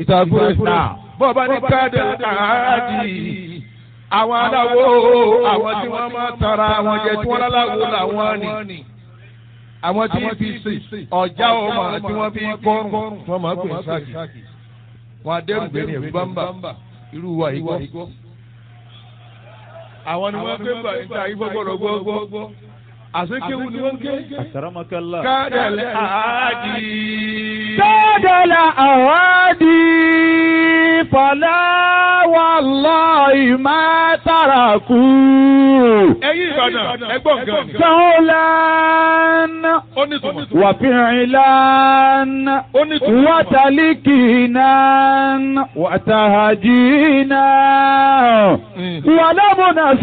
ìtàkùrẹ́ bọ́ọ̀bá ní káàdì àádì àwọn aláwo àwọn tí wọ́n máa tara àwọn jẹ tí wọ́n láláwo làwọn ni àwọn tí fi sè ọjà ọmọ tí wọ́n fi kọrùn wọ́n máa pè sáàkì wọn adẹrùgbé ní ẹ̀rú bámbà irú wa yìí gbọ́. àwọn ni wọ́n gbé gbà níta ìfọgbọ́dọ̀ gbọ́gbọ́ àsekéwu ni wọ́n ké. Àkàràmọ́kálá. kádàlẹ́ àádì. Tọ́dọ̀lá àwádì fọlá wallahi má tàràkù. ẹ̀yin Ìbàdàn ẹgbọ́n gan ni. Sọ́ọ́lán ó ní tùmọ̀. wàfíìlán ó ní tùmọ̀. wàtàlíkìnán wàtàhàjìnán wàlámùnà